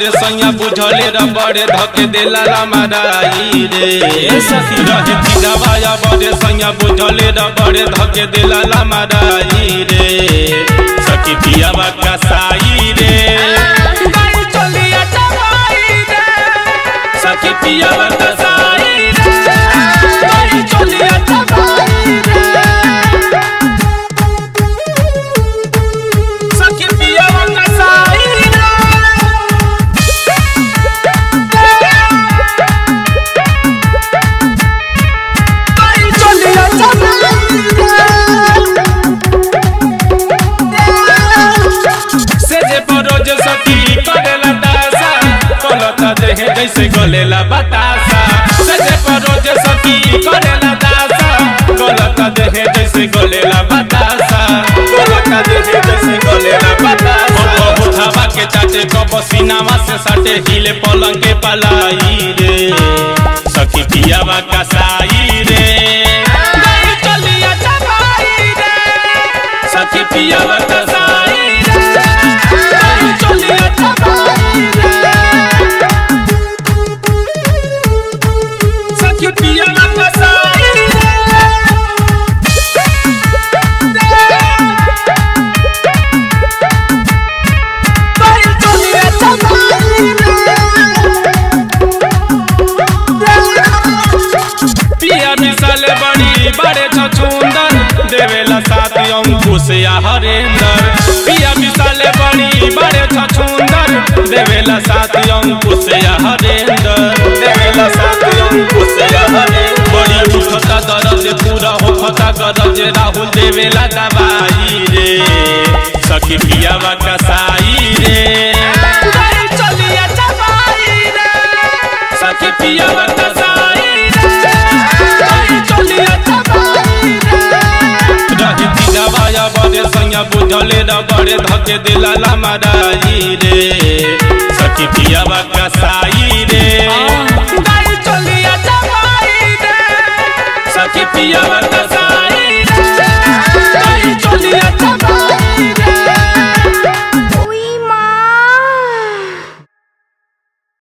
बड़े सैया बुझले र बड़े धके देला रामाराई रे ए सखी रहे पिलावाया बड़े सैया बुझले र बड़े धके देला रामाराई रे सखी पियावा कसाई रे गाड़ी चलिया चबाई रे सखी पियावा कसाई रे गाड़ी चलिया चबाई रे सखी पियावा कसाई रे गाड़ी चलिया से जे परोज सखी करेला दासा कलता देहे जैसे गलेला बतासा से जे परोज सखी करेला दासा कलता देहे जैसे गलेला बतासा कलता देहे जैसे गलेला बतासा कब उठावा के चाटे कब सीनावा से सटे हिले पलंग के पलाई रे सखी पियावा कसाई रे गाड़ी चलिया चबाई रे सखी पियावा कसाई रे गाड़ी चलिया चबाई रे सखी पियावा कसाई रे गाड़ी चलिया चबाई पिया मिसाल बड़ी बड़े छछुंदर देवेला साथी अंकुश या हरेंदर पिया मिसाल बड़ी बड़े छछुंदर देवेला साथी अंकुश या हरेंदर देवेला साथी अंकुश या हरेंदर बड़ी उठता दर्द पूरा होखता गरज राहुल देवेला दवाई रे सखी पियावा कसाई रे गाड़ी चलिया चबाई रे सखी पियावा कसाई रे गाड़ी चलिया चबाई रे रही पिलावाया बड़े सैया बुझले र बड़े धके दिला माराई रे